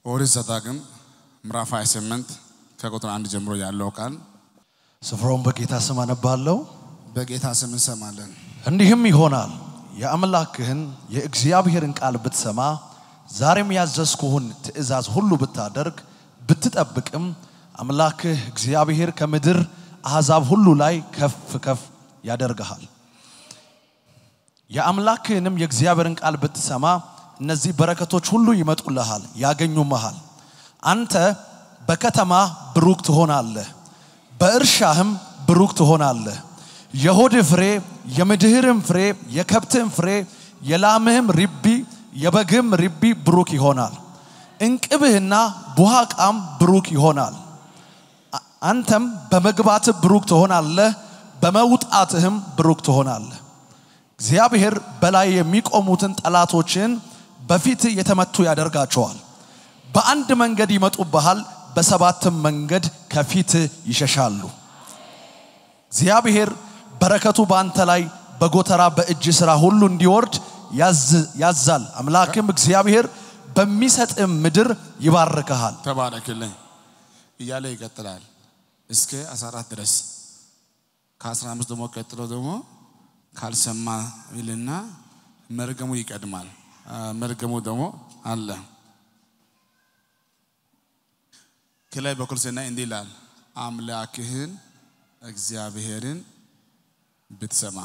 ኦሪት ዘዳግም ምዕራፍ 28 ከቁጥር አንድ ጀምሮ ያለው ቃል ስፍራውን በጌታ ስም አነባለሁ። በጌታ ስም እንሰማለን። እንዲህም ይሆናል የአምላክህን የእግዚአብሔርን ቃል ብትሰማ ዛሬም ያዘዝኩህን ትእዛዝ ሁሉ ብታደርግ ብትጠብቅም አምላክህ እግዚአብሔር ከምድር አሕዛብ ሁሉ ላይ ከፍ ከፍ ያደርግሃል። የአምላክህንም የእግዚአብሔርን ቃል ብትሰማ እነዚህ በረከቶች ሁሉ ይመጡልሃል፣ ያገኙመሃል። አንተ በከተማ ብሩክ ትሆናለህ፣ በእርሻህም ብሩክ ትሆናለህ። የሆድህ ፍሬ፣ የምድህርም ፍሬ፣ የከብትህም ፍሬ፣ የላምህም ርቢ፣ የበግህም ርቢ ብሩክ ይሆናል። እንቅብህና ቡሃቃም ብሩክ ይሆናል። አ- አንተም በመግባትህ ብሩክ ትሆናለህ፣ በመውጣትህም ብሩክ ትሆናለህ። እግዚአብሔር በላይ የሚቆሙትን ጠላቶችን በፊት የተመቱ ያደርጋቸዋል። በአንድ መንገድ ይመጡብሃል፣ በሰባትም መንገድ ከፊት ይሸሻሉ። እግዚአብሔር በረከቱ በአንተ ላይ በጎተራ በእጅ ሥራ ሁሉ እንዲወርድ ያዝ- ያዛል። አምላክም እግዚአብሔር በሚሰጥም ምድር ይባርክሃል። ተባረክልኝ እያለ ይቀጥላል እስከ 14 ድረስ ከ15 ደግሞ ቀጥሎ ደግሞ ካልሰማ ይልና መርገሙ ይቀድማል። አ፣ መርገሙ ደግሞ አለ። ከላይ በኩል ስናይ እንዲህ ይላል አምላክህን እግዚአብሔርን ብትሰማ።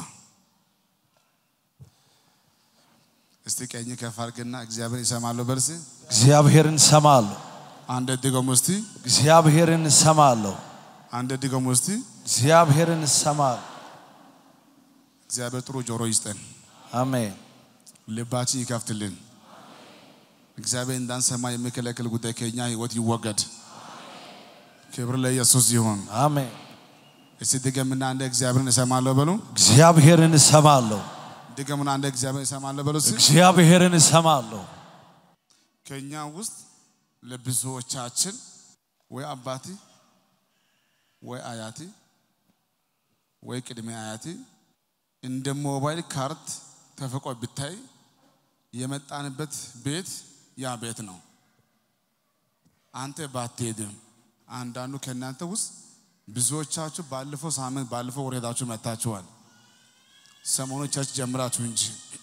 እስቲ ቀኝ ከፍ አድርግና እግዚአብሔር ይሰማለሁ በልስ እግዚአብሔርን ሰማለሁ፣ አንድ ድገሙ እስቲ እግዚአብሔርን ሰማለሁ፣ አንድ ድገሙ እስቲ እግዚአብሔርን ሰማለሁ። እግዚአብሔር ጥሩ ጆሮ ይስጠን፣ አሜን። ልባችን ይከፍትልን። እግዚአብሔር እንዳንሰማ የሚከለክል ጉዳይ ከኛ ህይወት ይወገድ። ክብር ለኢየሱስ ይሁን። አሜን። እስቲ ድገምና አንድ እግዚአብሔርን እሰማለሁ በሉ። እግዚአብሔርን እሰማለሁ፣ ድገምና አንድ እግዚአብሔርን እሰማለሁ በሉ። እስቲ እግዚአብሔርን እሰማለሁ። ከኛ ውስጥ ለብዙዎቻችን ወይ አባቲ ወይ አያቲ ወይ ቅድሜ አያቲ እንደ ሞባይል ካርድ ተፈቆ ብታይ የመጣንበት ቤት ያ ቤት ነው። አንተ ባትሄድም አንዳንዱ ከእናንተ ውስጥ ብዙዎቻችሁ ባለፈው ሳምንት ባለፈው ወር ሄዳችሁ መጥታችኋል። ሰሞኑ ቸርች ጀምራችሁ እንጂ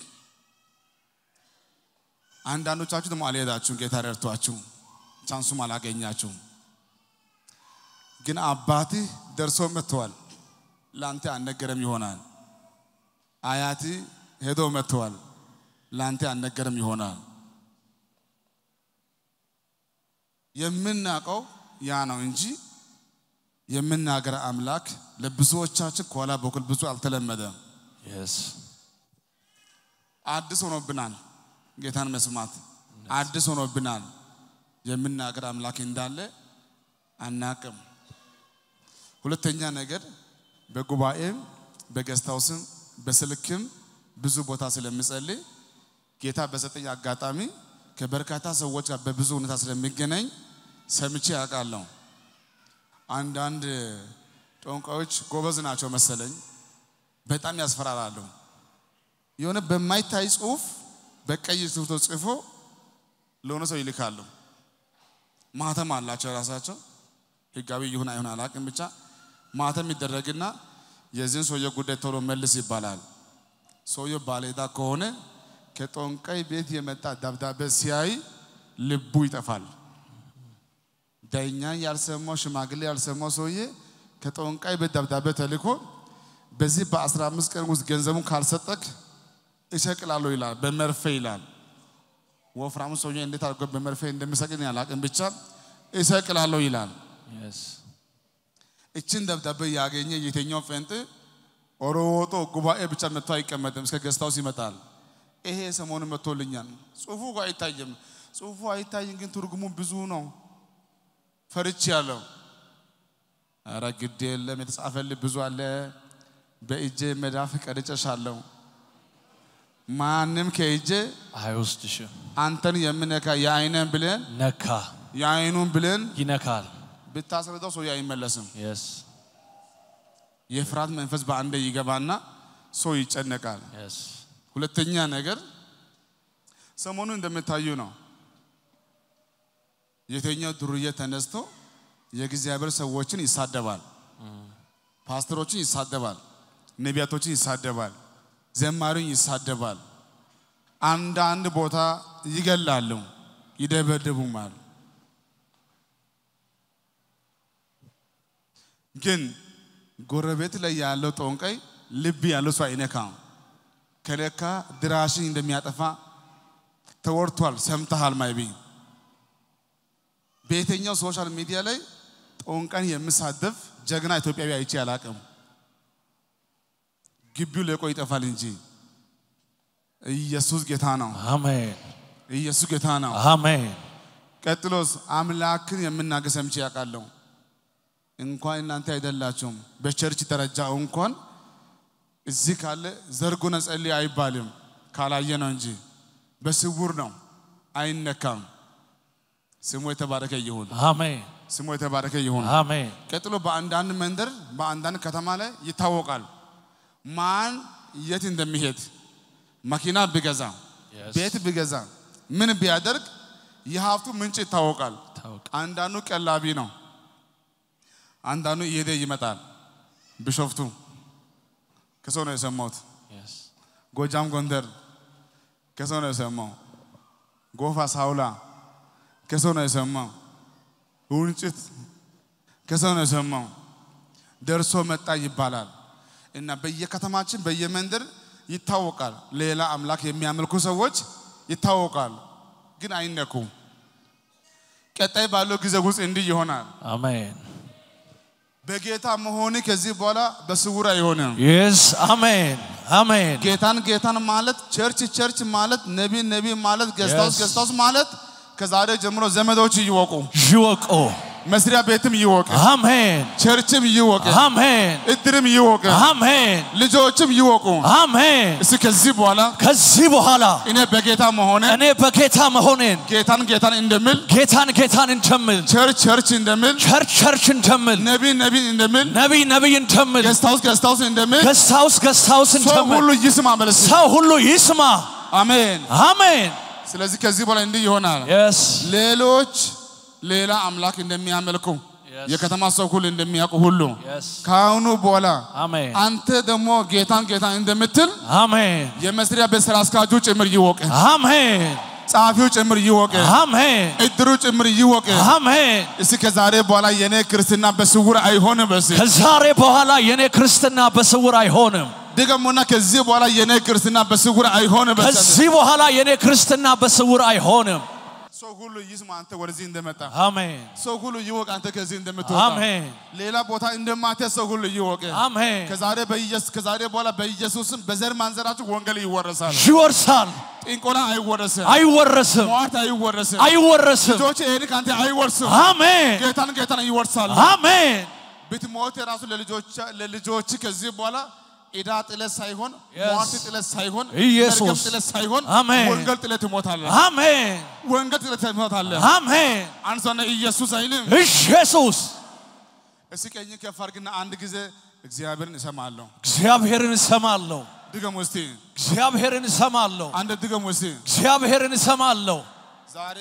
አንዳንዶቻችሁ ደግሞ አልሄዳችሁም። ጌታ ረድቷችሁ ቻንሱም አላገኛችሁም። ግን አባትህ ደርሶ መጥተዋል። ለአንተ አልነገረም ይሆናል። አያቲ ሄዶ መጥተዋል። ለአንተ አልነገረም ይሆናል። የምናውቀው ያ ነው እንጂ የምናገር አምላክ ለብዙዎቻችን ከኋላ በኩል ብዙ አልተለመደም። Yes. አዲስ ሆኖብናል። ጌታን መስማት አዲስ ሆኖብናል። የምናገር አምላክ እንዳለ አናቅም። ሁለተኛ ነገር በጉባኤም በገስታውስም በስልክም ብዙ ቦታ ስለምጸልይ ጌታ በሰጠኝ አጋጣሚ ከበርካታ ሰዎች ጋር በብዙ ሁኔታ ስለሚገናኝ ሰምቼ ያውቃለሁ። አንዳንድ ጠንቋዮች ጎበዝ ናቸው መሰለኝ፣ በጣም ያስፈራራሉ። የሆነ በማይታይ ጽሁፍ በቀይ ጽሁፍ ጽፎ ለሆነ ሰው ይልካሉ። ማህተም አላቸው የራሳቸው ህጋዊ ይሁን አይሁን አላውቅም፣ ብቻ ማህተም ይደረግና የዚህን ሰውየ ጉዳይ ቶሎ መልስ ይባላል። ሰውየው ባለዕዳ ከሆነ ከጠንቋይ ቤት የመጣ ደብዳቤ ሲያይ ልቡ ይጠፋል። ዳኛ ያልሰማው ሽማግሌ ያልሰማው ሰውዬ ከጠንቋይ ቤት ደብዳቤ ተልኮ በዚህ በ15 ቀን ውስጥ ገንዘቡን ካልሰጠክ እሰቅላለሁ ይላል። በመርፌ ይላል። ወፍራሙ ሰውዬ እንዴት አድርጎ በመርፌ እንደሚሰቅል አላውቅም፣ ብቻ እሰቅላለሁ ይላል። Yes. እችን ደብዳቤ ያገኘ የትኛው ፌንጥ ኦሮጦ ጉባኤ ብቻ መጥቶ አይቀመጥም፣ እስከ ገስታውስ ይመጣል። ይሄ ሰሞኑ መጥቶልኛል። ጽሁፉ እኮ አይታይም፣ ጽሁፉ አይታይም፣ ግን ትርጉሙ ብዙ ነው። ፈርች ያለው ኧረ ግድ የለም የተጻፈልህ ብዙ አለ። በእጄ መዳፍ ቀርጨሻለሁ። ማንም ከእጄ አይወስድሽም። አንተን የምነካ የአይነን ብለን ነካ፣ የአይኑን ብለን ይነካል። ብታስረዳው ሰው አይመለስም። Yes. የፍርሃት መንፈስ በአንዴ ይገባና ሰው ይጨነቃል። Yes. ሁለተኛ ነገር ሰሞኑ እንደምታዩ ነው። የተኛው ዱርዬ ተነስቶ የእግዚአብሔር ሰዎችን ይሳደባል፣ ፓስተሮችን ይሳደባል፣ ነቢያቶችን ይሳደባል፣ ዘማሪውን ይሳደባል። አንዳንድ ቦታ ይገላሉ፣ ይደበድቡማል። ግን ጎረቤት ላይ ያለው ጠንቋይ ልብ ያለው ሰው አይነካም። ከለካ ድራሽን እንደሚያጠፋ ተወርቷል፣ ሰምተሃል ማይቢ በየትኛው ሶሻል ሚዲያ ላይ ጠንቋይን የምሳደብ ጀግና ኢትዮጵያዊ አይቼ አላቅም። ግቢው ለቆ ይጠፋል እንጂ ኢየሱስ ጌታ ነው። አሜን ኢየሱስ ጌታ ነው። አሜን ቀጥሎስ አምላክን የምናገር ሰምቼ ያውቃለሁ። እንኳን እናንተ አይደላችሁም በቸርች ደረጃ እንኳን እዚህ ካለ ዘርጉነ ጸልይ አይባልም፣ ካላየ ነው እንጂ በስውር ነው፣ አይነካም። ስሙ የተባረከ ይሁን። አሜን ስሙ የተባረከ ይሁን። አሜን ቀጥሎ በአንዳንድ መንደር በአንዳንድ ከተማ ላይ ይታወቃል ማን የት እንደሚሄድ መኪና ቢገዛ Yes. ቤት ቢገዛ ምን ቢያደርግ የሀብቱ ምንጭ ይታወቃል። ታውቅ አንዳንዱ ቀላቢ ነው፣ አንዳንዱ እየሄደ ይመጣል። ቢሾፍቱ ከሰው ነው የሰማሁት። Yes. ጎጃም ጎንደር ከሰው ነው የሰማው። ጎፋ ሳውላ ከሰው ነው የሰማው። ውንጭት ከሰው ነው የሰማው። ደርሶ መጣ ይባላል እና በየከተማችን በየመንደር ይታወቃል። ሌላ አምላክ የሚያመልኩ ሰዎች ይታወቃል፣ ግን አይነኩም። ቀጣይ ባለው ጊዜ ውስጥ እንዲህ ይሆናል። አሜን በጌታ መሆን ከዚህ በኋላ በስውር አይሆንም። የስ አሜን አሜን ጌታን ጌታን ማለት ቸርች ቸርች ማለት ነቢ ነቢ ማለት ገስታውስ Yes. ገስታውስ ማለት ከዛሬ ጀምሮ ዘመዶች ይወቁ፣ ይወቁ መስሪያ ቤትም ይወቅ፣ አሜን ቸርችም ይወቅ፣ አሜን እድርም ይወቅ፣ አሜን ልጆችም ይወቁ። አሜን እስኪ ከዚህ በኋላ ከዚህ በኋላ እኔ በጌታ መሆነ እኔ በጌታ መሆኔን ጌታን ጌታን እንደምል ጌታን ጌታን እንደምል ቸርች ቸርች እንደምል ቸርች ቸርች እንደምል ነቢ ነቢ እንደምል ነቢይ ነቢይ እንደምል ገስታውስ ገስታውስ እንደምል ገስታውስ ገስታውስ ሰው እንደምል ሁሉ ይስማ መልስ። ሰው ሁሉ ይስማ አሜን። አሜን ስለዚህ ከዚህ በኋላ እንዲህ ይሆናል። የስ ሌሎች ሌላ አምላክ እንደሚያመልኩ Yes. የከተማ ሰው ሁሉ እንደሚያውቁ ሁሉ የስ ከአሁኑ በኋላ አሜን አንተ ደግሞ ጌታን ጌታን እንደምትል አሜን የመስሪያ ቤት ስራ አስኪያጁ ጭምር ይወቅ፣ አሜን ጸሐፊው ጭምር ይወቅ፣ አሜን እድሩ ጭምር ይወቅ። አሜን እስኪ ከዛሬ በኋላ የኔ ክርስትና በስውር አይሆንም። በስ ከዛሬ በኋላ የኔ ክርስትና በስውር አይሆንም። ድገሙና ከዚህ በኋላ የኔ ክርስትና በስውር አይሆንም። በስ ከዚህ በኋላ የኔ ክርስትና በስውር አይሆንም። ሰው ሁሉ ይስማ አንተ ወደዚህ እንደመጣ አሜን ሰው ሁሉ ይወቅ አንተ ከዚህ እንደምትወጣ አሜን ሌላ ቦታ እንደማትሄድ ሰው ሁሉ ይወቅ። አሜን። ከዛሬ በኢየሱስ ከዛሬ በኋላ በኢየሱስም በዘር ማንዘራችሁ ወንጌል ይወረሳል። ይወርሳል፣ ጥንቆላ አይወረስም። አይወረስም፣ ሟርት አይወረስም። አይወረስም። ልጆች ይሄን ካንተ አይወርስም። አሜን ጌታን ጌታን ይወርሳል። አሜን ብትሞት የራሱ ለልጆች ለልጆች ከዚህ በኋላ ዕዳ ጥለት ሳይሆን Yes. ሟርት ጥለት ሳይሆን ኢየሱስ። መርገም ጥለት ሳይሆን አሜን። ወንጌል ጥለት ትሞታለህ። አሜን ወንጌል ጥለት ትሞታለህ። አሜን። አንሶነ ኢየሱስ አይልም። ኢየሱስ እስኪ ቀኝ ከፍ አድርግና አንድ ጊዜ እግዚአብሔርን እሰማለሁ። እግዚአብሔርን እሰማለሁ፣ ድገም እስቲ እግዚአብሔርን እሰማለሁ፣ አንድ ድገም እስቲ እግዚአብሔርን እሰማለሁ። ዛሬ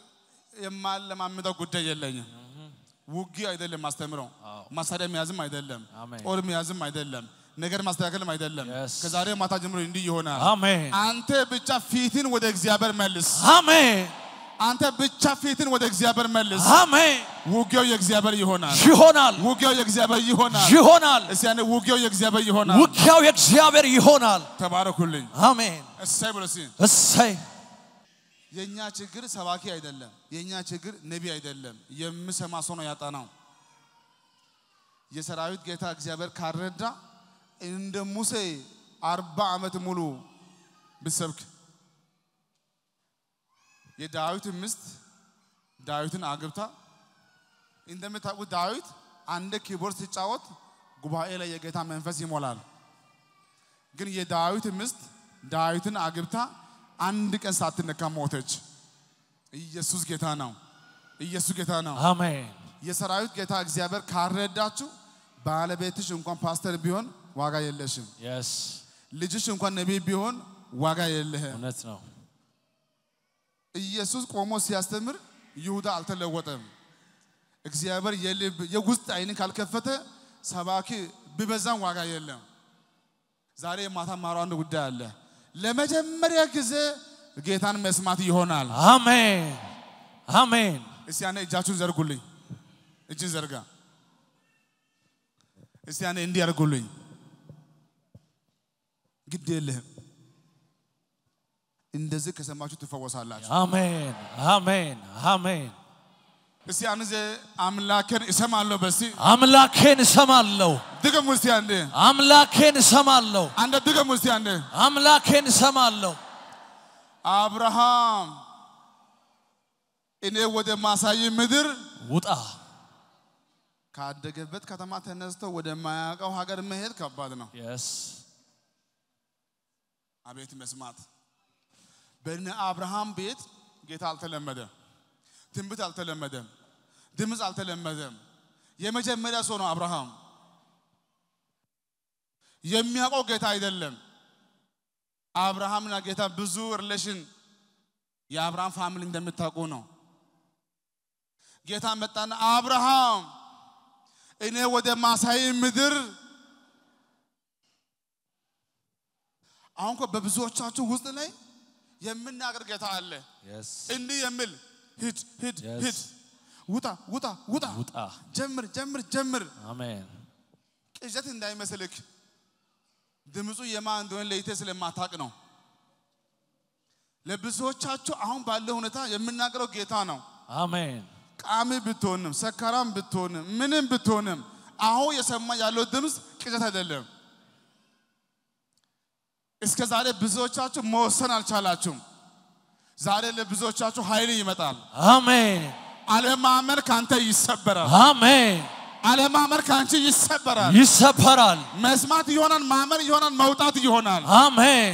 የማለማምደው ጉዳይ የለኝም። ውጊ አይደለም ማስተምረው፣ መሳሪያ መያዝም አይደለም፣ አሜን። ጦር መያዝም አይደለም፣ ነገር ማስተካከልም አይደለም። Yes. ከዛሬ ማታ ጀምሮ እንዲህ ይሆናል። አሜን አንተ ብቻ ፊትን ወደ እግዚአብሔር መልስ። አሜን አንተ ብቻ ፊትን ወደ እግዚአብሔር መልስ። አሜን። ውጊያው የእግዚአብሔር ይሆናል። ይሆናል ውጊያው የእግዚአብሔር ይሆናል። ይሆናል። እስቲ ያኔ ውጊያው የእግዚአብሔር ይሆናል። ውጊያው የእግዚአብሔር ይሆናል። ተባረኩልኝ። አሜን። እሰይ ብሎ እስቲ እሰይ የኛ ችግር ሰባኪ አይደለም። የኛ ችግር ነቢ አይደለም። የምሰማ ሰው ነው ያጣናው። የሰራዊት ጌታ እግዚአብሔር ካረዳ እንደ ሙሴ አርባ ዓመት ሙሉ ብሰብክ የዳዊት ሚስት ዳዊትን አግብታ እንደምታውቁት ዳዊት አንድ ኪቦርድ ሲጫወት ጉባኤ ላይ የጌታ መንፈስ ይሞላል። ግን የዳዊት ሚስት ዳዊትን አግብታ አንድ ቀን ሳትነካ ሞተች። ኢየሱስ ጌታ ነው። ኢየሱስ ጌታ ነው። አሜን የሰራዊት ጌታ እግዚአብሔር ካረዳችሁ ባለቤትሽ እንኳን ፓስተር ቢሆን ዋጋ የለሽም። የስ ልጅሽ እንኳን ነቢይ ቢሆን ዋጋ የለህም። እውነት ነው። ኢየሱስ ቆሞ ሲያስተምር ይሁዳ አልተለወጠም። እግዚአብሔር የልብ የውስጥ አይንን ካልከፈተ ሰባኪ ቢበዛም ዋጋ የለም። ዛሬ የማታ ማረው አንድ ጉዳይ አለ። ለመጀመሪያ ጊዜ ጌታን መስማት ይሆናል። አሜን አሜን እስቲ ያኔ እጃችሁን ዘርጉልኝ። እጅን ዘርጋ። እስቲ ያኔ እንዲህ ያርጉልኝ። ግድ የለህም። እንደዚህ ከሰማችሁ ትፈወሳላችሁ። አሜን አሜን አሜን እስቲ ያን ጊዜ አምላኬን እሰማለሁ። በሲ አምላኬን እሰማለሁ ድገም ውስጥ አንዴ አምላኬን እሰማለሁ አንድ ድገም ውስጥ አንዴ አምላኬን እሰማለሁ አብርሃም እኔ ወደ ማሳይ ምድር ውጣ ካደገበት ከተማ ተነስቶ ወደማያውቀው ሀገር መሄድ ከባድ ነው። የስ አቤት መስማት። በእነ አብርሃም ቤት ጌታ አልተለመደም፣ ትንቢት አልተለመደም፣ ድምፅ አልተለመደም። የመጀመሪያ ሰው ነው አብርሃም። የሚያውቀው ጌታ አይደለም። አብርሃምና ጌታ ብዙ ሪሌሽን የአብርሃም ፋሚሊ እንደምታውቁ ነው። ጌታ መጣና አብርሃም እኔ ወደ ማሳይ ምድር አሁን እኮ በብዙዎቻችሁ ውስጥ ላይ የምናገር ጌታ አለ። የስ እንዲህ የሚል ሂድ ሂድ Yes. ሂድ፣ ውጣ ውጣ ውጣ፣ ውጣ ጀምር ጀምር ጀምር። አሜን ቅዠት እንዳይመስልክ ድምፁ የማን እንደሆነ ለይቴ ስለማታቅ ነው። ለብዙዎቻችሁ አሁን ባለው ሁኔታ የምናገረው ጌታ ነው። አሜን ቃሚ ብትሆንም ሰካራም ብትሆንም ምንም ብትሆንም አሁን የሰማ ያለው ድምፅ ቅዠት አይደለም። እስከ ዛሬ ብዙዎቻችሁ መወሰን አልቻላችሁም። ዛሬ ለብዙዎቻችሁ ኃይል ይመጣል። አሜን አለማመን ካንተ ይሰበራል። አሜን አለማመን ካንቺ ይሰበራል። ይሰበራል መስማት ይሆናል፣ ማመን ይሆናል፣ መውጣት ይሆናል። አሜን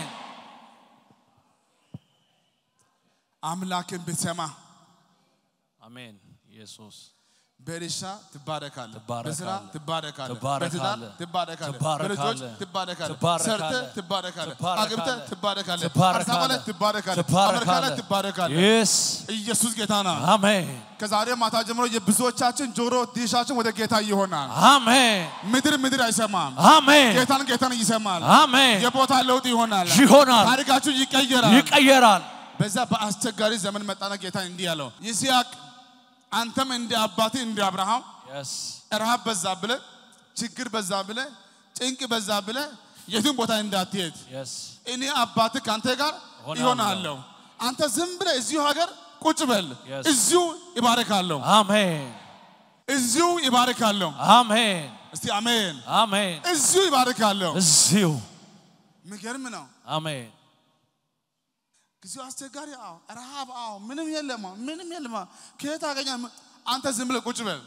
አምላክን ብትሰማ አሜን ኢየሱስ በእርሻ ትባረካለህ፣ ትባረካለህ፣ በስራ ትባረካለህ፣ ትባረካለህ፣ በትዳር ትባረካለህ፣ ትባረካለህ፣ በልጆች ትባረካለህ፣ ትባረካለህ፣ ሰርተህ ትባረካለህ፣ ትባረካለህ፣ አግብተህ ትባረካለህ፣ ትባረካለህ፣ አዲስ አበባ ላይ ትባረካለህ፣ አሜሪካ ላይ ትባረካለህ። የስ ኢየሱስ ጌታ ነው። አሜን ከዛሬ ማታ ጀምሮ የብዙዎቻችን ጆሮ ዲሻችን ወደ ጌታ ይሆናል። አሜን ምድር ምድር አይሰማም፣ አሜን ጌታን ጌታን ይሰማል። አሜን የቦታ ለውጥ ይሆናል፣ ይሆናል ታሪካችሁ ይቀየራል። ይቀየራል በዛ በአስቸጋሪ ዘመን መጣና ጌታ እንዲህ ያለው ይስሐቅ አንተም እንደ አባትህ እንደ አብርሃም የስ ረሃብ በዛ ብለ ችግር በዛ ብለ ጭንቅ በዛ ብለ የትም ቦታ እንዳትሄድ የስ እኔ አባትህ ከአንተ ጋር እሆናለሁ። ይሆናለሁ። አንተ ዝም ብለ እዚሁ ሀገር ቁጭ በል፣ Yes. እዚሁ ይባርካለሁ፣ አሜን እዚሁ ይባርካለሁ። አሜን እስቲ አሜን። አሜን እዚሁ ይባርካለሁ። እዚሁ የሚገርም ነው። አሜን ጊዜው አስቸጋሪ፣ አዎ፣ ረሃብ፣ አዎ፣ ምንም የለማ፣ ምንም የለማ። ከየት አገኛ? አንተ ዝም ብለህ ቁጭ በል።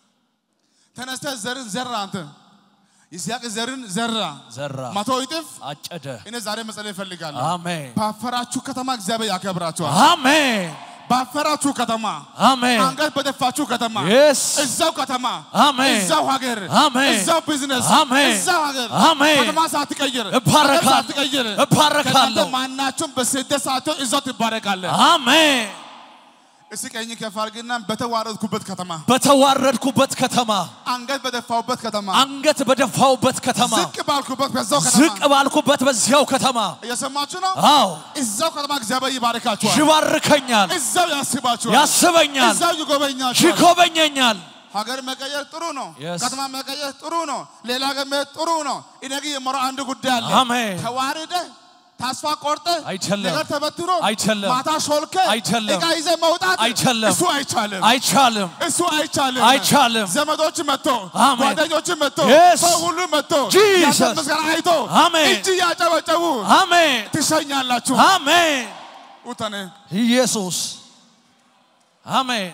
ተነስተህ ዘርን ዘራ። አንተ ይስሐቅ ዘርን ዘራ፣ ዘራ መቶ እጥፍ። አጨደ እኔ ዛሬ መጸለይ እፈልጋለሁ። አሜን ባፈራችሁ ከተማ እግዚአብሔር ያከብራችኋል። አሜን ባፈራችሁ ከተማ፣ አሜን አንገት በደፋችሁ ከተማ፣ የስ እዛው ከተማ፣ አሜን እዛው ሀገር፣ አሜን እዛው ቢዝነስ፣ አሜን እዛው ሀገር፣ አሜን ከተማ ሳትቀይር፣ እባረካለሁ። ሀገር ሳትቀይር፣ እባረካለሁ። ከእናንተ ማናችሁም በስደት ሳትሆን እዛው ትባረካለህ። አሜን እስቲ ቀኝ ከፍ አድርግና በተዋረድኩበት ከተማ፣ በተዋረድኩበት ከተማ አንገት በደፋሁበት ከተማ፣ አንገት በደፋውበት ከተማ ዝቅ ባልኩበት በዛው ዝቅ ከተማ ባልኩበት በዚያው ከተማ እየሰማችሁ ነው። አዎ እዛው ከተማ እግዚአብሔር ይባርካችኋል። ይባርከኛል እዛው ያስባችኋል። ያስበኛል እዛው ይጎበኛችኋል። ይጎበኘኛል ሀገር መቀየር ጥሩ ነው። Yes. ከተማ መቀየር ጥሩ ነው። ሌላ ሀገር መሄድ ጥሩ ነው። እኔ ግን የምለው አንድ ጉዳይ አለ። አሜን ተዋርደህ ተስፋ ቆርጠ አይቻልም። ነገር ተበትኖ አይቻልም። ማታ ሾልከ አይቻልም። እቃ ይዘህ መውጣት አይቻልም። እሱ አይቻልም። አይቻልም እሱ አይቻልም። አይቻልም። ዘመዶች መጥቶ አሜን። ጓደኞች መጥቶ Yes. ሰው ሁሉ መጥቶ Jesus. ያንተን ምስጋና አይቶ አሜን። እጅ ያጨበጨቡ አሜን ትሸኛላችሁ። አሜን ውተኔ ኢየሱስ አሜን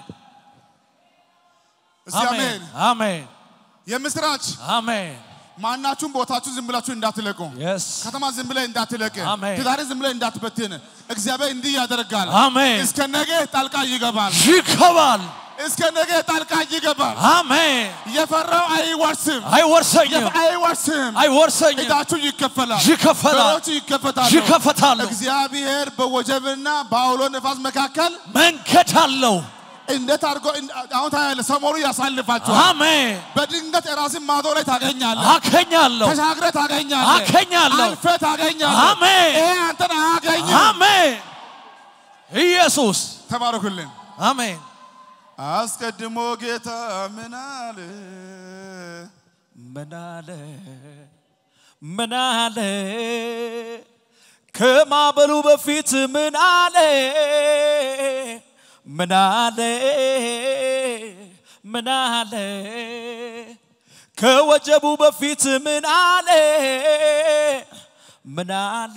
እስቲ አሜን። አሜን የምስራች አሜን ማናችሁም ቦታችሁ ዝም ብላችሁ እንዳትለቁ። የስ ከተማ ዝም ብለህ እንዳትለቅ፣ አሜን። ትዳር ዝም ብለህ እንዳትበትን። እግዚአብሔር እንዲህ ያደርጋል። አሜን እስከ ነገ ጣልቃ ይገባል። ይከባል እስከ ነገ ጣልቃ ይገባል። አሜን የፈራው አይወርስም፣ አይወርሰኝም የፈ- አይወርስም። አይወርሰኝም ዕዳችሁ ይከፈላል፣ ይከፈላል በሮች ይከፈታሉ። ይከፈታሉ እግዚአብሔር በወጀብና በአውሎ ነፋስ መካከል መንገድ አለው እንዴት አድርጎ አሁን ታያለህ። ሰሞኑ ያሳልፋችኋል። አሜን በድንገት ራስን ማዶ ላይ ታገኛለህ። አገኛለሁ ተሻግረህ ታገኛለህ። አገኛለሁ። አልፈህ ታገኛለህ። አሜን። ይሄ አንተን አያገኝም። አሜን ኢየሱስ ተባረኩልን። አሜን አስቀድሞ ጌታ ምን አለ? ምን አለ ምን አለ ከማበሉ በፊት ምን አለ ምን አለ ምን አለ ከወጀቡ በፊት ምን አለ ምን አለ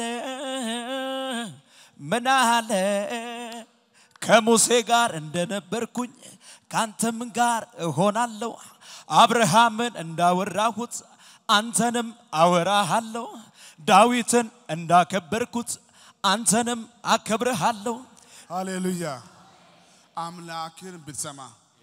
ምን አለ ከሙሴ ጋር እንደነበርኩኝ ካንተም ጋር እሆናለሁ አብርሃምን እንዳወራሁት አንተንም አወራሃለሁ ዳዊትን እንዳከበርኩት አንተንም አከብርሃለሁ ሃሌሉያ። አምላክን ብትሰማ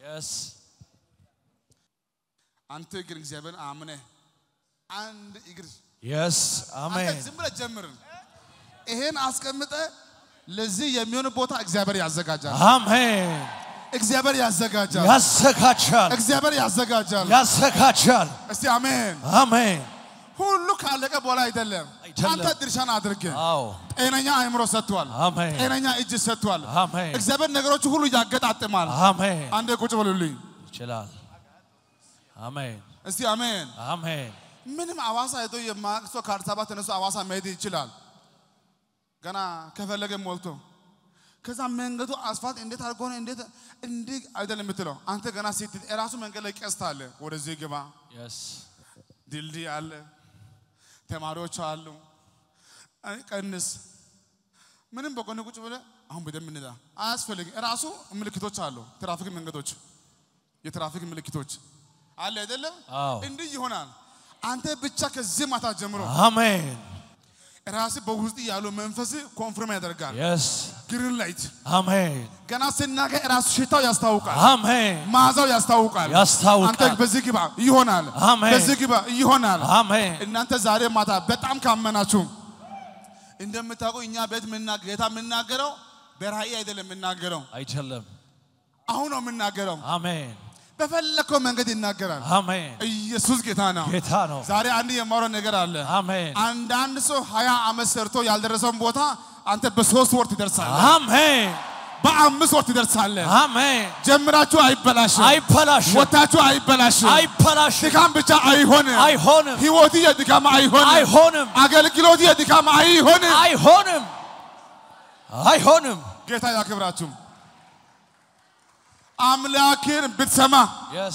አንተ ግን እግዚአብሔር አምነህ አንድ እግር የስ አንተ አሜን ዝም ብለህ ጀምር። ይሄን አስቀምጠ ለዚህ የሚሆን ቦታ እግዚአብሔር ያዘጋጃል። አሜን እግዚአብሔር ያዘጋጃል። ያዘጋጃል እግዚአብሔር ያዘጋጃል። ያዘጋጃል እስቲ አሜን። አሜን ሁሉ ካለቀ በኋላ አይደለም። አይደለም። አንተ ድርሻን አድርግ። አዎ ጤነኛ አእምሮ ሰጥቷል። አሜን ጤነኛ እጅ ሰጥቷል። አሜን እግዚአብሔር ነገሮች ሁሉ ያገጣጥማል። አሜን አንዴ ቁጭ በሉልኝ ይችላል አሜን እስቲ አሜን። አሜን ምንም አዋሳ ሄዶ የማያውቅ ሰው ከአዲስ አበባ ተነስቶ አዋሳ መሄድ ይችላል። ገና ከፈለገ ሞልቶ ከዛ መንገዱ አስፋልት እንዴት አድርጎ ነው እንዴት እንዲህ አይደለም የምትለው አንተ ገና ስትል የራሱ መንገድ ላይ ቀስት አለ። ወደዚህ ግባ፣ የስ ድልድይ አለ፣ ተማሪዎች አሉ። አይ ቀንስ፣ ምንም በጎን ቁጭ ብለህ አሁን በደንብ እንዳ አያስፈልግም። የራሱ ምልክቶች አሉ። ትራፊክ መንገዶች፣ የትራፊክ ምልክቶች አለ አይደለም? አዎ እንዲህ ይሆናል። አንተ ብቻ ከዚህ ማታ ጀምሮ አሜን ራስ በውስጥ ያለው መንፈስ ኮንፍርም ያደርጋል። የስ ግሪን ላይት አሜን ገና ስናገር ራሱ ሽታው ያስታውቃል፣ አሜን መዓዛው ያስታውቃል። ያስታውቃል። አንተ በዚህ ግባ ይሆናል፣ አሜን። በዚህ ግባ ይሆናል። አሜን እናንተ ዛሬ ማታ በጣም ካመናችሁ እንደምታውቁ እኛ ቤት ምና- ጌታ የምናገረው በራእይ አይደለም የምናገረው፣ አይደለም አሁን ነው የምናገረው። አሜን በፈለከው መንገድ ይናገራል። አሜን ኢየሱስ ጌታ ነው። ጌታ ነው ዛሬ አንድ የማወራው ነገር አለ። አሜን አንዳንድ ሰው ሀያ ዓመት ሰርቶ ያልደረሰውን ቦታ አንተ በሶስት ወር ትደርሳለህ፣ አሜን በአምስት ወር ትደርሳለህ። አሜን ጀምራችሁ አይበላሽም፣ አይበላሽም ወታችሁ አይበላሽም። አይበላሽም ድካም ብቻ አይሆንም፣ አይሆንም ህይወት የድካም አይሆንም፣ አይሆንም አገልግሎት የድካም አይሆንም። አይሆንም አይሆንም ጌታ ያክብራችሁ። አምላክን ብትሰማ የስ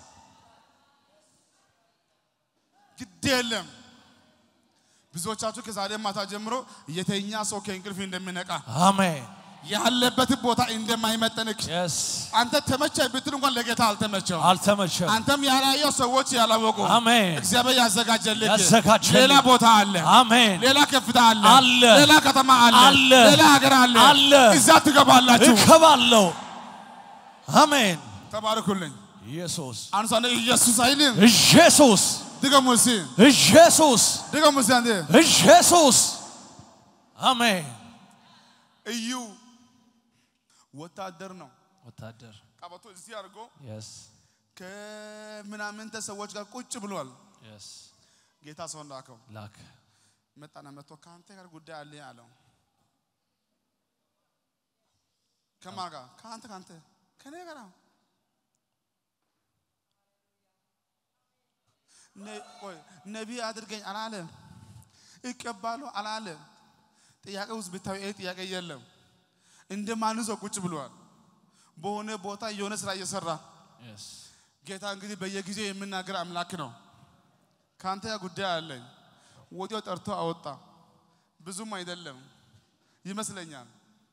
ግድ የለም። ብዙዎቻችሁ ከዛሬ ማታ ጀምሮ የተኛ ሰው ከእንቅልፍ እንደሚነቃ አሜን ያለበት ቦታ እንደማይመጠንክ የስ አንተ ተመቸ ብትል እንኳን ለጌታ አልተመቸው። አልተመቸም አንተም ያላየው ሰዎች ያላወቁ አሜን እግዚአብሔር ያዘጋጀልህ ያዘጋጀልህ ሌላ ቦታ አለ፣ አሜን ሌላ ከፍታ አለ፣ አለ፣ ሌላ ከተማ አለ፣ አለ፣ ሌላ ሀገር አለ፣ አለ። እዛ ትገባላችሁ። እከባለሁ አሜን ተባረኩልኝ። ኢየሱስ አንሳ ኢየሱስ አይልም። ኢየሱስ ድገሙ እስኪ ኢየሱስ ድገሙ እስኪ አንዴ ኢየሱስ አሜን እዩ ወታደር ነው። ወታደር ቀበቶ እዚህ አድርጎ የስ ከምናምንተ ሰዎች ጋር ቁጭ ብሏል። የስ ጌታ ሰው ላከው። ላክ መጣና መጥቶ ከአንተ ጋር ጉዳይ አለ አለው። ከማን ጋር? ከአንተ ከአንተ ከኔ ጋር አዎ። ነ- ቆይ ነቢይ አድርገኝ አላለም። ይቀባሉ አላለም። ጥያቄ ውስጥ ብታዩ ይሄ ጥያቄ የለም። እንደ ማንም ሰው ቁጭ ብሏል። በሆነ ቦታ የሆነ ስራ እየሰራ የስ ጌታ እንግዲህ በየጊዜው የምናገር አምላክ ነው። ከአንተ ጋር ጉዳይ አለኝ። ወዲያው ጠርቶ አወጣ። ብዙም አይደለም ይመስለኛል።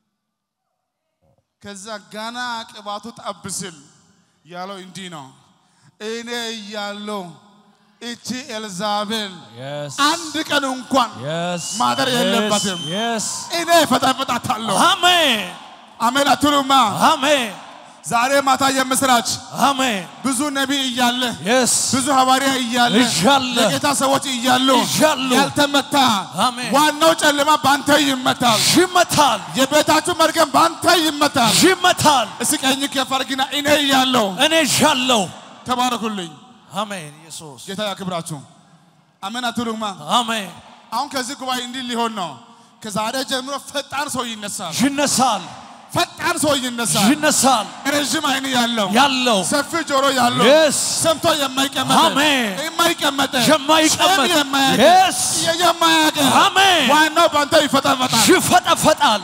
ከዛ ገና ቅባቱ ጠብ ሲል ያለው እንዲህ ነው፣ እኔ እያለሁ እቺ ኤልዛቤል የስ አንድ ቀን እንኳን የስ ማደር የለባትም። የስ እኔ ፈጠፍጣታለሁ። አሜን አሜን አትሉማ? አሜን ዛሬ ማታ የምስራች አሜን ብዙ ነቢይ እያለ የስ ብዙ ሐዋርያ እያለ እያለ የጌታ ሰዎች እያሉ እያሉ ያልተመታ አሜን። ዋናው ጨለማ ባንተ ይመታል። ይመታል የቤታችሁ መርገም ባንተ ይመታል። ይመታል እስኪ ቀኝ ከፍ አድርጊና እኔ እያለሁ እኔ ዣለሁ ተባረኩልኝ። አሜን ኢየሱስ ጌታ ያክብራችሁ። አሜን አትሉማ? አሜን አሁን ከዚህ ጉባኤ እንዲህ ሊሆን ነው። ከዛሬ ጀምሮ ፈጣን ሰው ይነሳል። ይነሳል ፈጣን ሰው ይነሳል። ይነሳል ረዥም አይን ያለው ያለው ሰፊ ጆሮ ያለው የስ ሰምቶ የማይቀመጥ አሜን። የማይቀመጥ የማይቀመጥ ጨም የማያውቅ የስ የማያውቅ አሜን ዋናው ባንተ ይፈጠፈጣል። ይፈጠፈጣል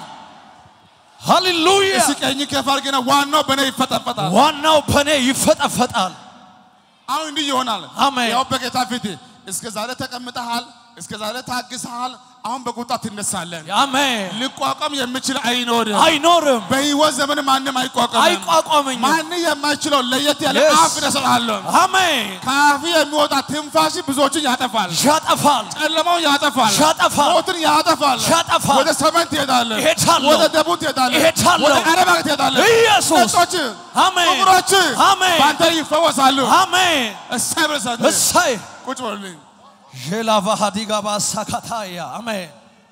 ሃሌሉያ እስኪ ቀኝ ከፍ አድርጊና ዋናው በእኔ ይፈጠፈጣል። ዋናው በእኔ ይፈጠፈጣል አሁን እንዲህ ይሆናል። አሜን። ያው በጌታ ፊት እስከ ዛሬ ተቀምጠሃል፣ እስከ ዛሬ ታግሰሃል። አሁን በቁጣ ትነሳለን። አሜን ሊቋቋም የሚችል አይኖርም። አይኖርም በህይወት ዘመን ማንም አይቋቋምም። አይቋቋመኝም ማን የማይችለው ለየት ያለ Yes. አፍ እሰጥሃለሁ። አሜን ከአፍ የሚወጣ ትንፋሽ ብዙዎችን ያጠፋል። ያጠፋል ጨለማው ያጠፋል። ያጠፋል። ሞትን ያጠፋል። ያጠፋል። ወደ ሰሜን ትሄዳለህ። እሄዳለሁ። ወደ ደቡብ ትሄዳለህ። እሄዳለሁ። ወደ አረብ ሀገር ትሄዳለህ። ኢየሱስ ነጮች፣ አሜን ጥቁሮች አሜን በአንተ ይፈወሳሉ። አሜን እሰይ ብለህ ሰንድ እሰይ ቁጭ በሉልኝ። ዤላቫ ሀዲጋ ባሳካታያ አሜን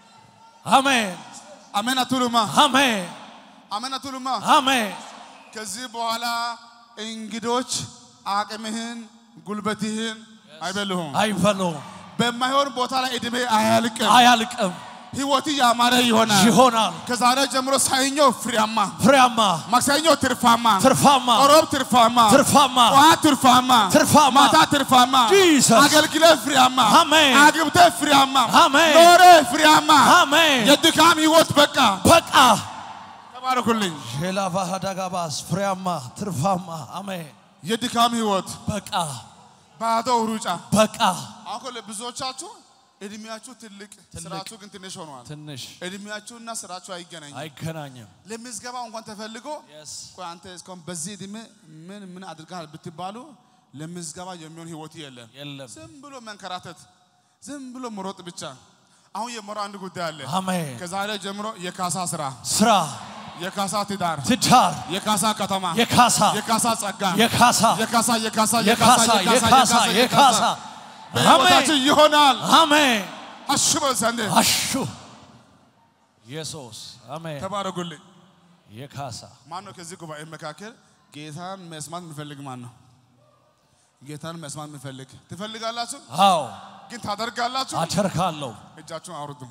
አሜን አሜን አትሉማ? አሜን አሜን አትሉማ? አሜን ከዚህ በኋላ እንግዶች አቅምህን ጉልበትህን አይበልሁም። አይበሉም በማይሆን ቦታ ላይ እድሜ አያልቅም። አያልቅም ህይወት ያማረ ይሆናል። ይሆናል ከዛሬ ጀምሮ ሰኞ ፍሬያማ፣ ፍሬያማ ማክሰኞ ትርፋማ፣ ትርፋማ ሮብ ትርፋማ፣ ትርፋማ ጠዋት ትርፋማ፣ ትርፋማ ማታ ትርፋማ፣ Jesus. አገልግሎት ፍሬያማ፣ አሜን። አግብተህ ፍሬያማ፣ አሜን። ኖረ ፍሬያማ። አሜን የድካም ህይወት በቃ በቃ ተባረኩልኝ። ዤላቫ ሀዳጋባስ ፍሬያማ ትርፋማ አሜን የድካም ህይወት በቃ ባዶ ሩጫ። በቃ አሁን እኮ ለብዙዎቻችሁ እድሜያችሁ ትልቅ ስራችሁ ግን ትንሽ ሆኗል። ትንሽ እድሜያችሁና ስራችሁ አይገናኝም። አይገናኝም ለምዝገባ እንኳን ተፈልጎ ቆይ አንተ እስካሁን በዚህ እድሜ ምን ምን አድርገሃል ብትባሉ ለምዝገባ የሚሆን ህይወት የለም። የለም ዝም ብሎ መንከራተት፣ ዝም ብሎ መሮጥ ብቻ። አሁን የመራው አንድ ጉዳይ አለ። አሜን ከዛሬ ጀምሮ የካሳ ስራ፣ ስራ የካሳ ትዳር፣ ትዳር የካሳ ከተማ፣ የካሳ የካሳ ጸጋ፣ የካሳ የካሳ የካሳ የካሳ የካሳ የካሳ በህይወታችን ይሆናል። አሜን አሽበል ዘንድ አሹ ኢየሱስ አሜን ተባረኩልኝ። የካሳ ማን ነው ከዚህ ጉባኤ መካከል ጌታን መስማት የሚፈልግ ማን ነው? ጌታን መስማት የሚፈልግ ትፈልጋላችሁ፣ አዎ ግን ታደርጋላችሁ። አደርጋለሁ እጃችሁን አውርዱ።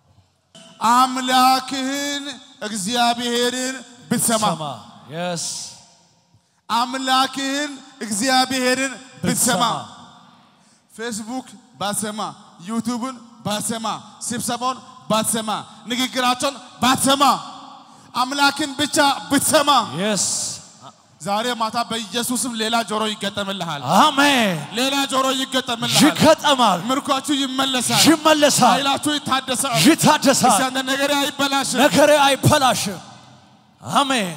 አምላክህን እግዚአብሔርን ብትሰማ ሰማ የስ አምላክህን እግዚአብሔርን ብትሰማ ብትሰማ ፌስቡክ ባትሰማ፣ ዩቱብን ባትሰማ፣ ስብሰባውን ባትሰማ፣ ንግግራቸውን ባትሰማ፣ አምላክን ብቻ ብትሰማ የስ ዛሬ ማታ በኢየሱስም ሌላ ጆሮ ይገጠምልሃል። አሜን ሌላ ጆሮ ይገጠምልሃል። ይገጠማል ምርኳችሁ ይመለሳል። ይመለሳል ኃይላችሁ ይታደሳል። ይታደሳል እስቲ አንተ ነገሬ አይበላሽም። ነገሬ አይበላሽም አሜን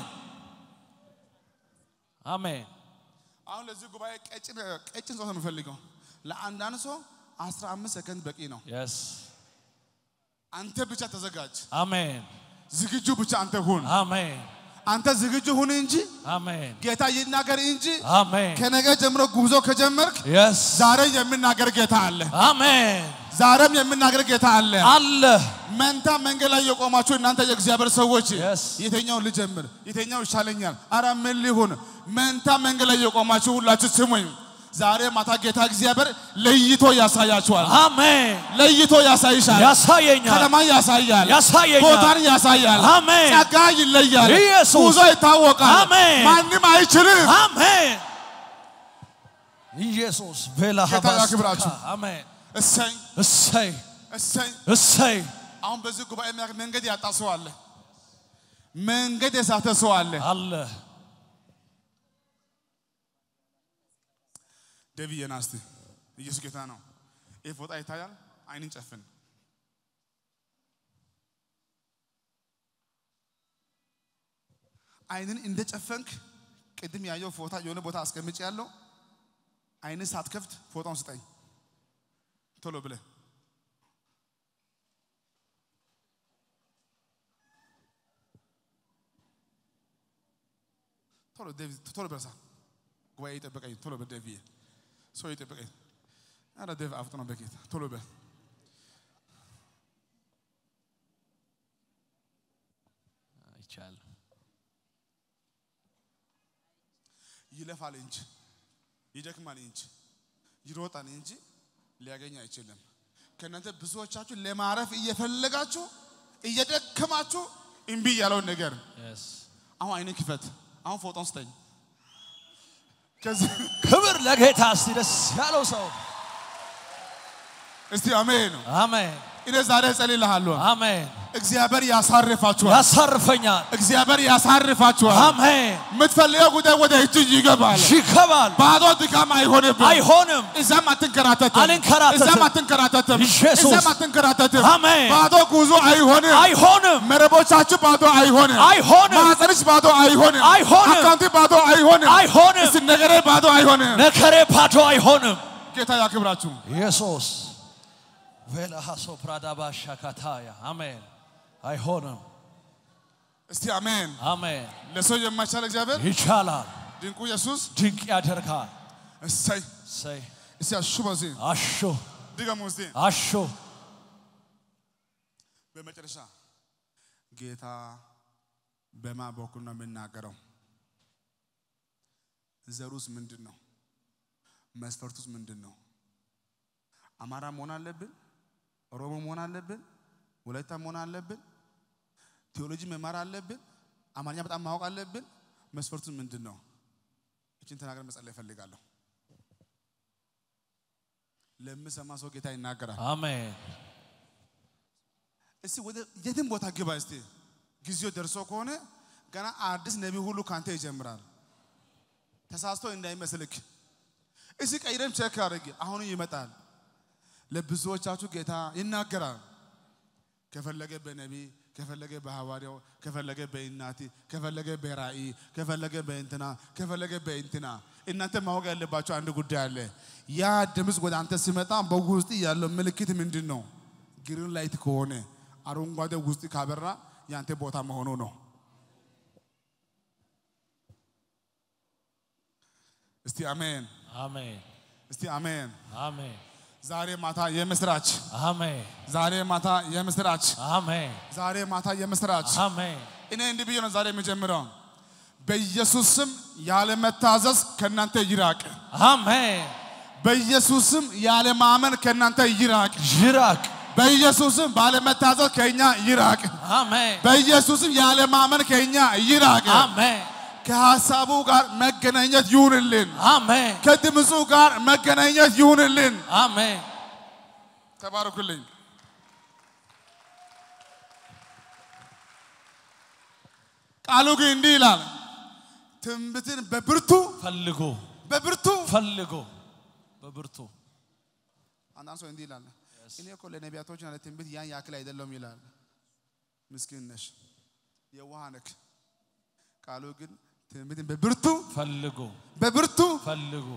አሜን አሁን ለዚህ ጉባኤ ቀጭን ቀጭን ሰው ነው የምፈልገው። ለአንዳንድ ሰው 15 ሰከንድ በቂ ነው። የስ አንተ ብቻ ተዘጋጅ። አሜን ዝግጁ ብቻ አንተ ሁን። አሜን አንተ ዝግጁ ሁን እንጂ አሜን ጌታ ይናገር እንጂ አሜን ከነገ ጀምሮ ጉዞ ከጀመርክ የስ ዛሬ የሚናገር ጌታ አለ። አሜን ዛሬም የሚናገር ጌታ አለ። አለ መንታ መንገድ ላይ የቆማችሁ እናንተ የእግዚአብሔር ሰዎች Yes. የተኛው ልጀምር፣ የተኛው ይሻለኛል፣ አረ ምን ሊሆን? መንታ መንገድ ላይ የቆማችሁ ሁላችሁ ስሙኝ። ዛሬ ማታ ጌታ እግዚአብሔር ለይቶ ያሳያችኋል። አሜን ለይቶ ያሳይሻል። ያሳየኛል ከተማ ያሳያል። ያሳየኛል ቦታን ያሳያል። አሜን ጸጋ ይለያል። ኢየሱስ። ጉዞ ይታወቃል። አሜን። ማንም አይችልም። አሜን ኢየሱስ ቬላ ጌታ ሀባስ ያክብራችሁ። አሜን እሰይ እሰይ እሰይ። እሰይ አሁን በዚህ ጉባኤ መካከል መንገድ ያጣ ሰው አለ። መንገድ የሳተ ሰው አለ። አለ ደብዬ ና እስቲ። ኢየሱስ ጌታ ነው። ይህ ፎጣ ይታያል። አይንን ጨፍን። አይንን እንደ ጨፈንክ ቅድም ያየው ፎጣ የሆነ ቦታ አስቀምጭ ያለው አይንን ሳትከፍት ፎጣውን ስጠኝ ቶሎ ብለህ ቶሎ ዴቪ ቶሎ በርሳ ጉባኤ ይጠበቀኝ ቶሎ በዴቪ ሰው ይጠበቀኝ አረ ዴቭ አፍጥነው በጌታ ቶሎ በል አይቻልም። ይለፋል እንጂ ይደክማል እንጂ ይሮጣል እንጂ ሊያገኝ አይችልም። ከእናንተ ብዙዎቻችሁ ለማረፍ እየፈለጋችሁ እየደከማችሁ እምቢ ያለውን ነገር Yes. አሁን አይነ ክፈት። አሁን ፎቶን ስጠኝ። ከዚህ ክብር ለጌታ። እስቲ ደስ ያለው ሰው እስቲ አሜን። አሜን እኔ ዛሬ እጸልይልሃለሁ። አሜን። እግዚአብሔር ያሳርፋችኋል። ያሳርፈኛል። እግዚአብሔር ያሳርፋችኋል። አሜን። የምትፈልገው ጉዳይ ወደ እጅ ይገባል። ይከባል። ባዶ ድካም አይሆንብም። አይሆንም። እዛም አትንከራተትም። አልንከራተትም። እዛም አትንከራተትም። ኢየሱስ። እዛም አትንከራተትም። አሜን። ባዶ ጉዞ አይሆንም። አይሆንም። መረቦቻችሁ ባዶ አይሆንም። አይሆንም። ማህፀንሽ ባዶ አይሆንም። አይሆንም። አካውንቲ ባዶ አይሆንም። አይሆንም። እስቲ ነገሬ ባዶ አይሆንም። ነገሬ ባዶ አይሆንም። ጌታ ያክብራችሁ። ኢየሱስ ቬላሃሶ ፕራዳባ ሻካታያ አሜን። አይሆንም። እስቲ አሜን። አሜን። ለሰው የማይቻል እግዚአብሔር ይቻላል። ድንቁ ኢየሱስ ድንቅ ያደርጋል። እሰይ ሰይ እስቲ አሹ በዚህ አሾ ድገሙ እስቲ አሾ በመጨረሻ ጌታ በማ በኩል ነው የምናገረው? ዘሩስ ምንድን ነው? መስፈርቱስ ምንድን ነው? አማራ መሆን አለብን? ኦሮሞ መሆን አለብን? ወላይታ መሆን አለብን? ቴዎሎጂ መማር አለብን? አማርኛ በጣም ማወቅ አለብን? መስፈርቱስ ምንድን ነው? እችን ተናገር መጸለይ እፈልጋለሁ። ለምሰማ ሰው ጌታ ይናገራል። አሜን። እስቲ ወደ የትም ቦታ ግባ። እስቲ ጊዜው ደርሶ ከሆነ ገና አዲስ ነቢይ ሁሉ ካንተ ይጀምራል። ተሳስቶ እንዳይመስልክ። እስቲ ቀይረም ቼክ አድርግ። አሁን ይመጣል። ለብዙዎቻችሁ ጌታ ይናገራል። ከፈለገ በነቢይ ከፈለገ በሐዋርያው ከፈለገ በእናቲ ከፈለገ በራእይ ከፈለገ በእንትና ከፈለገ በእንትና እናንተ ማወቅ ያለባቸው አንድ ጉዳይ አለ። ያ ድምፅ ወደ አንተ ሲመጣ በውስጥ ያለው ምልክት ምንድን ነው? ግሪን ላይት ከሆነ አረንጓዴ ውስጥ ካበራ ያንተ ቦታ መሆኑ ነው። እስቲ አሜን፣ አሜን። እስቲ አሜን። አሜን። ዛሬ ማታ የምስራች፣ አሜን። ዛሬ ማታ የምስራች፣ አሜን። ዛሬ ማታ የምስራች። አሜን። እኔ እንዲህ ብዬ ነው ዛሬ የሚጀምረው። በኢየሱስ ስም ያለመታዘዝ ከእናንተ ይራቅ። አሜን። በኢየሱስ ስም ያለማመን ከእናንተ ይራቅ። ይራቅ። በኢየሱስ ስም ባለመታዘዝ ከእኛ ይራቅ። አሜን። በኢየሱስ ስም ያለማመን ከእኛ ይራቅ። አሜን። ከሐሳቡ ጋር መገናኘት ይሁንልን። አሜን። ከድምፁ ጋር መገናኘት ይሁንልን። አሜን። ተባረኩልኝ። ቃሉ ግን እንዲህ ይላል፣ ትንቢትን በብርቱ ፈልጉ በብርቱ ፈልጉ በብርቱ አንዳንድ ሰው እንዲህ ይላል፣ እኔ እኮ ለነቢያቶችና ለትንቢት ያን ያክል አይደለም ይላል። ምስኪን ነሽ፣ የዋህ ነክ። ቃሉ ግን ትንቢትን በብርቱ ፈልጉ በብርቱ ፈልጉ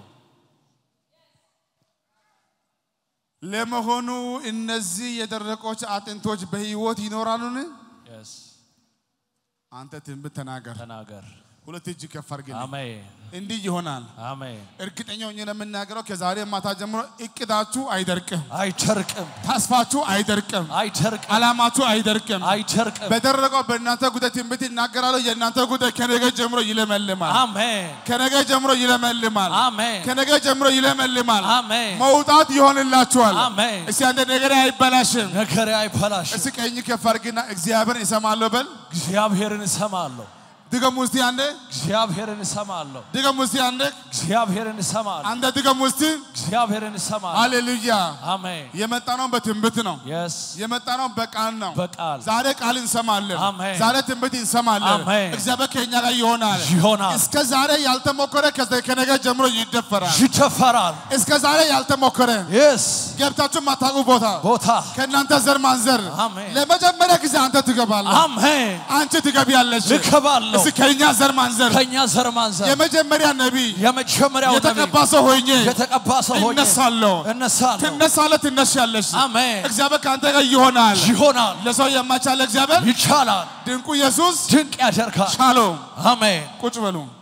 ለመሆኑ እነዚህ የደረቆች አጥንቶች በሕይወት ይኖራሉን? የስ አንተ ትንቢት ተናገር። ተናገር ሁለት እጅ ከፍ አድርግልኝ። አሜን እንዲህ ይሆናል። አሜን እርግጠኛ ሆኜ ለምናገረው ከዛሬ ማታ ጀምሮ እቅዳችሁ አይደርቅም፣ አይደርቅም ተስፋችሁ አይደርቅም፣ አይደርቅም ዓላማችሁ አይደርቅም። አይደርቅም በደረቀው በእናንተ ጉዳይ ትንቢት ይናገራሉ። የእናንተ ጉዳይ ከነገ ጀምሮ ይለመልማል። አሜን ከነገ ጀምሮ ይለመልማል። አሜን ከነገ ጀምሮ ይለመልማል። አሜን መውጣት ይሆንላችኋል። አሜን እስቲ አንተ ነገር አይበላሽም። ነገሬ አይበላሽም እስቲ ቀኝ ከፍ አድርግና እግዚአብሔርን እሰማለሁ በል። እግዚአብሔርን እሰማለሁ ድገም ውስቲ አንዴ፣ እግዚአብሔርን እሰማለሁ ድገም ውስቲ አንዴ፣ እግዚአብሔርን እሰማለሁ አንተ ድገም ውስቲ። እግዚአብሔርን እሰማለሁ ሃሌሉያ። አሜን የመጣ ነው በትንቢት ነው። የስ የመጣ ነው በቃል ነው። በቃል ዛሬ ቃል እንሰማለን። አሜን። ዛሬ ትንቢት እንሰማለን። አሜን። እግዚአብሔር ከኛ ጋር ይሆናል። ይሆናል እስከ ዛሬ ያልተሞከረ ከዘ- ከነገ ጀምሮ ይደፈራል። ይደፈራል እስከ ዛሬ ያልተሞከረ የስ ገብታችሁ ማታውቁ ቦታ ቦታ ከእናንተ ዘር ማንዘር አሜን። ለመጀመሪያ ጊዜ አንተ ትገባለህ፣ አሜን አንቺ ትገቢያለሽ። ልከባለሁ እስኪ ከእኛ ዘር ማንዘር ከእኛ ዘር ማንዘር የመጀመሪያ ነቢይ የመጀመሪያው የተቀባ ነቢይ ሰው ሆኜ የተቀባ ሰው ሆኜ እነሳለሁ። እነሳለሁ ትነሳለህ፣ ትነሻለሽ። አሜን እግዚአብሔር ከአንተ ጋር ይሆናል። ይሆናል ለሰው የማይቻል እግዚአብሔር ይቻላል ድንቁ ኢየሱስ ድንቅ ያደርጋል ሻሎም አሜን ቁጭ በሉ።